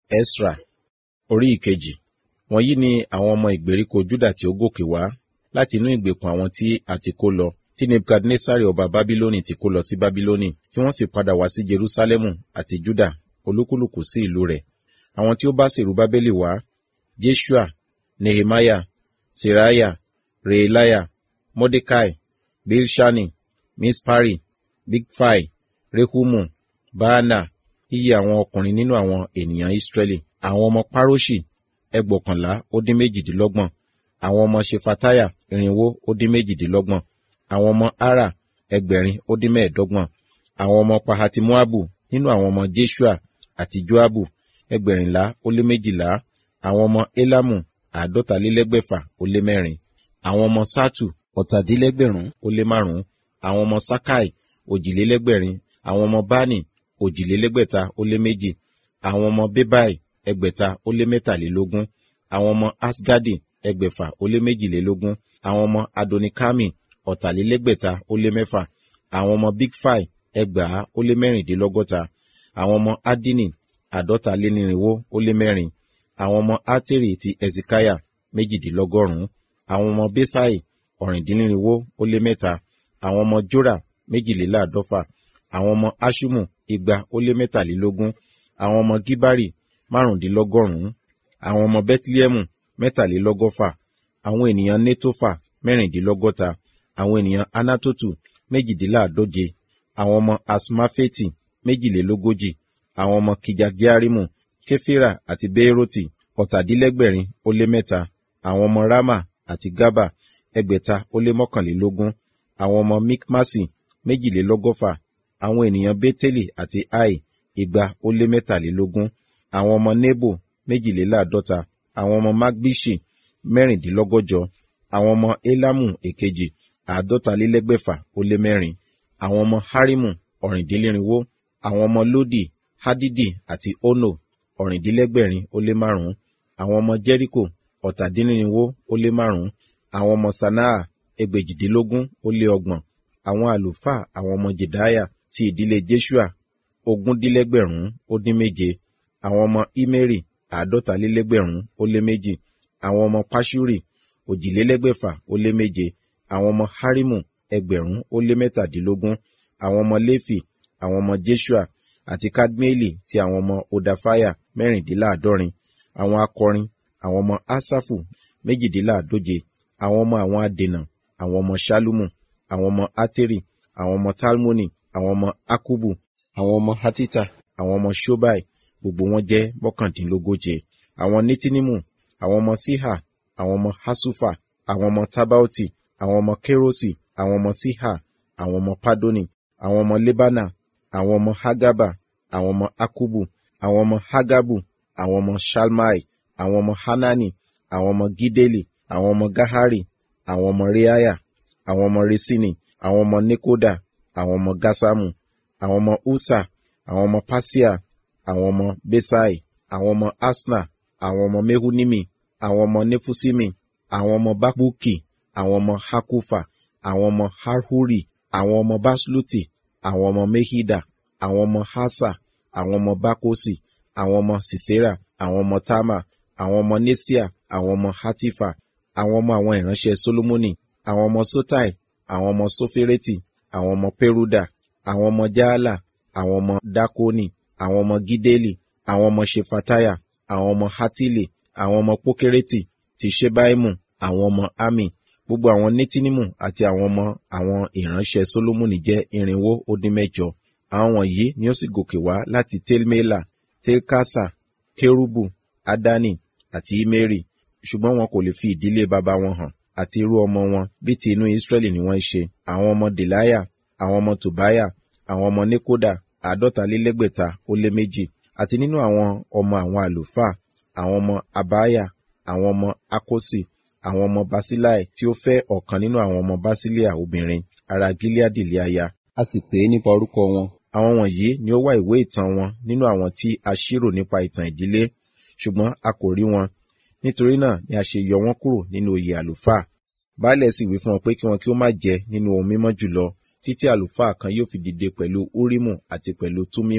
Esra orí ìkejì wọ̀nyí ni àwọn ọmọ ìgbèríko Júdà tí ó gòkè wá láti inú ìgbèkùn àwọn tí a ti kó lọ tí Nebukadnesari ọba Bábílónì ti kó lọ sí Bábílónì tí wọ́n sì padà wá sí Jerúsálẹ́mù àti Júdà olúkúlùkù sí ìlú rẹ̀ àwọn tí ó bá Sèrúbábélì wá Jeshua Nehemiah Seraiah Reeliah Mordecai Bilshani Mispari Bigfai Rehumu Baana iye àwọn ọkùnrin nínú àwọn ènìyàn Israẹli àwọn ọmọ Paroṣi ẹgbọ̀kànlá ó dín méjìdínlọ́gbọ̀n àwọn ọmọ Ṣefataya irinwó ó dín méjìdínlọ́gbọ̀n àwọn ọmọ Ara ẹgbẹ̀rin ó dín mẹ́ẹ̀ẹ́dọ́gbọ̀n àwọn ọmọ Pahati-Moabu nínú àwọn ọmọ Jeshua àti Joabu ẹgbẹ̀rìnlá ó lé méjìlá àwọn ọmọ Elamu àádọ́talélẹ́gbẹ̀fà ó lé mẹ́rin àwọn ọmọ Satu ọ̀tàdínlẹ́gbẹ̀rún ó lé márùn-ún àwọn ọmọ Sakai òjìlélẹ́gbẹ̀rin àwọn ọmọ Bani òjìlélẹ́gbẹ̀ta ó lé méjì àwọn ọmọ Bebai ẹgbẹ̀ta ó lé mẹ́tàlélógún àwọn ọmọ Asgadi ẹgbẹ̀fà ó lé méjìlélógún àwọn ọmọ Adonikami ọ̀tàlélẹ́gbẹ̀ta ó lé mẹ́fà àwọn ọmọ Bigfai ẹgbàá ó lé mẹ́rìndínlọ́gọ́ta àwọn ọmọ Adini àádọ́talénírínwó ó lé mẹ́rin àwọn ọmọ Ateri ti Ezikaya méjìdínlọ́gọ́rùn-ún àwọn ọmọ Besai ọ̀rìndínlírínwó ó lé mẹ́ta àwọn ọmọ Jora méjìléláàdọ́fà àwọn ọmọ Ashumu igba ó lé mẹ́tàlélógún àwọn ọmọ Gibari márùndínlọ́gọ́rùn-ún àwọn ọmọ Bẹtilẹmu mẹ́tàlélọ́gọ́fà àwọn ènìyàn Netofa mẹ́rìndínlọ́gọ́ta àwọn ènìyàn Anatotu méjìdínláàdóje àwọn ọmọ Asmafeti méjìlélógójì àwọn ọmọ Kijagiarimu Kefira àti Beeroti ọ̀tàdínlẹ́gbẹ̀rin ó lé mẹ́ta àwọn ọmọ Rama àti Gaba ẹgbẹ̀ta ó lé mọ́kànlélógún àwọn ọmọ Mikmasi méjìlélọ́gọ́fà àwọn ènìyàn Beteli àti Ai igba ó lé mẹ́tàlélógún àwọn ọmọ Nebo méjìléláàdọ́ta àwọn ọmọ Magbishi mẹ́rìndínlọ́gọ́jọ àwọn ọmọ Elamu èkejì àádọ́talélẹ́gbẹ̀fà ó lé mẹ́rin àwọn ọmọ Harimu ọ̀rìndínlẹ́rìnwó àwọn ọmọ Lodi Hadidi àti Ono ọ̀rìndínlẹ́gbẹ̀rin ó lé márùn-ún àwọn ọmọ Jericho ọ̀tàdínlẹ́rìnwó ó lé márùn-ún àwọn ọmọ Sanaa ẹgbèjìdínlógún ó lé ọgbọ̀n àwọn àlùfáà àwọn ọmọ Jedaya ti ìdílé Jeshua ogúndínlẹ́gbẹ̀rún ó dín méje àwọn ọmọ Imeri àádọ́talélẹ́gbẹ̀rún ó lé méjì àwọn ọmọ Pashuri òjìlélẹ́gbẹ̀fà ó lé méje àwọn ọmọ Harimu ẹgbẹ̀rún ó lé mẹ́tàdínlógún àwọn ọmọ Léfì àwọn ọmọ Jeshua àti Kadmieli ti àwọn ọmọ Odafaya mẹ́rìndínláàdọ́rin àwọn akọrin àwọn ọmọ Asafu méjìdínláàdóje àwọn ọmọ àwọn adènà àwọn ọmọ Ṣalumu àwọn ọmọ Ateri àwọn ọmọ Talmoni àwọn ọmọ Akubu àwọn ọmọ Hatita àwọn ọmọ Shobai gbogbo wọn jẹ́ mọ́kàndínlógóje àwọn Netinimu àwọn ọmọ Siha àwọn ọmọ Hasufa àwọn ọmọ Tabaoti àwọn ọmọ Kerosi àwọn ọmọ Siha àwọn ọmọ Padoni àwọn ọmọ Lebana àwọn ọmọ Hagaba àwọn ọmọ Akubu àwọn ọmọ Hagabu àwọn ọmọ Shalmai àwọn ọmọ Hanani àwọn ọmọ Gideli àwọn ọmọ Gahari àwọn ọmọ Reaya àwọn ọmọ Resini àwọn ọmọ Nekoda àwọn ọmọ Gasamu àwọn ọmọ Usa àwọn ọmọ Pasia àwọn ọmọ Besai àwọn ọmọ Asna àwọn ọmọ Mehunimi àwọn ọmọ Nefusimi àwọn ọmọ Bakbuki àwọn ọmọ Hakufa àwọn ọmọ Harhuri àwọn ọmọ Basluti àwọn ọmọ Mehida àwọn ọmọ Hasa àwọn ọmọ Bakosi àwọn ọmọ Sisera àwọn ọmọ Tama àwọn ọmọ Nesia àwọn ọmọ Hatifa àwọn ọmọ àwọn ìránṣẹ́ Solomoni àwọn ọmọ Sotai àwọn ọmọ Sofereti àwọn ọmọ Peruda àwọn ọmọ Jaala àwọn ọmọ Dakoni àwọn ọmọ Gideli àwọn ọmọ Shefataya àwọn ọmọ Hatili àwọn ọmọ Pokereti ti Ṣebaimu àwọn ọmọ Ami gbogbo àwọn Netinimu àti àwọn ọmọ àwọn ìránṣẹ́ Solomoni jẹ́ irinwó ó dín mẹ́jọ àwọn wọ̀nyí ni ó sì gòkè wá láti Telmela Telkasa Kerubu Adani àti Imeri ṣùgbọ́n wọn kò lè fi ìdílé baba wọn hàn àti irú ọmọ wọn bí ti inú Israẹli ni wọ́n ṣe àwọn ọmọ Delaya àwọn ọmọ Tobaya àwọn ọmọ Nekoda àádọ́talélẹ́gbẹ̀ta ó lé méjì àti nínú àwọn ọmọ àwọn àlùfáà àwọn ọmọ Abaya àwọn ọmọ Akosi àwọn ọmọ Basilai tí ó fẹ́ ọ̀kan nínú àwọn ọmọ Basilia obìnrin ará Gileadi lé aya a sì pè é nípa orúkọ wọn àwọn wọ̀nyí ni ó wá ìwé ìtàn wọn nínú àwọn tí a ṣírò nípa ìtàn ìdílé ṣùgbọ́n a kò rí wọn nítorí náà ni a ṣe yọ wọn kúrò nínú oyè àlùfáà baálẹ̀ sì wí fún wọn pé kí wọn kí ó má jẹ nínú ohun mímọ́ jùlọ títí àlùfáà kan yóò fi dìde pẹ̀lú úrímù àti pẹ̀lú túmímù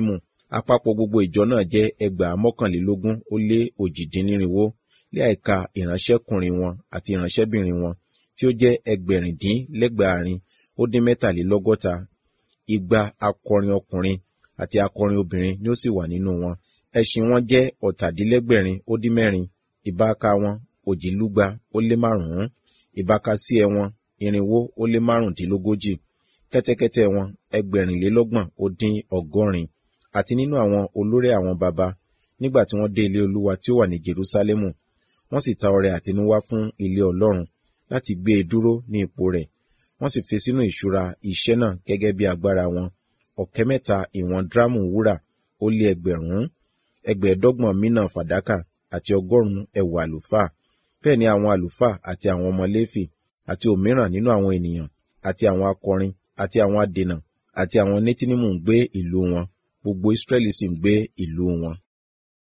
àpapọ̀ gbogbo ìjọ náà jẹ́ ẹgbàá mọ́kànlélógún ó lé òjìdínnírinwó lé àìka ìránṣẹ́kùnrin wọn àti ìránṣẹ́bìnrin wọn tí ó jẹ́ ẹgbẹ̀rìndínlẹ́gbàárin ó dín mẹ́tàlélọ́gọ́ta igba akọrin ọkùnrin àti akọrin obìnrin ni ó sì wà nínú wọn ẹṣin wọn jẹ́ ọ̀tàdínlẹ́gbẹ̀rin ó dín mẹ́rin ìbáka wọn òjìlúgba ó lé márùn-ún ìbákasíẹ wọn irinwó ó lé márùndínlógójì kẹ́tẹ́kẹ́tẹ́ wọn ẹgbẹ̀rìnlélọ́gbọ̀n ó dín ọgọ́rin àti nínú àwọn olórí àwọn baba nígbà tí wọ́n dé ilé olúwa tí ó wà ní jerúsálẹ́mù wọ́n sì ta ọrẹ àtinúwá fún ilé ọlọ́run láti gbé e dúró ní ipò rẹ̀ wọ́n sì fi sínú ìṣúra iṣẹ́ náà gẹ́gẹ́ bí agbára wọn ọ̀kẹ́ mẹ́ta ìwọ̀n dírámù wúrà ó lé ẹgbẹ̀rún ẹgbẹ̀ẹ́dọ́gbọ̀n mínà fàdákà àti ọgọ́rùn-ún ẹ̀wù àlùfáà bẹ́ẹ̀ ni àwọn àlùfáà àti àwọn ọmọ léfì àti òmíràn nínú àwọn ènìyàn àti àwọn akọrin àti àwọn adènà àti àwọn nétínímù ń gbé ìlú wọn gbogbo Ísírẹ́lì sì ń gbé ìlú wọn.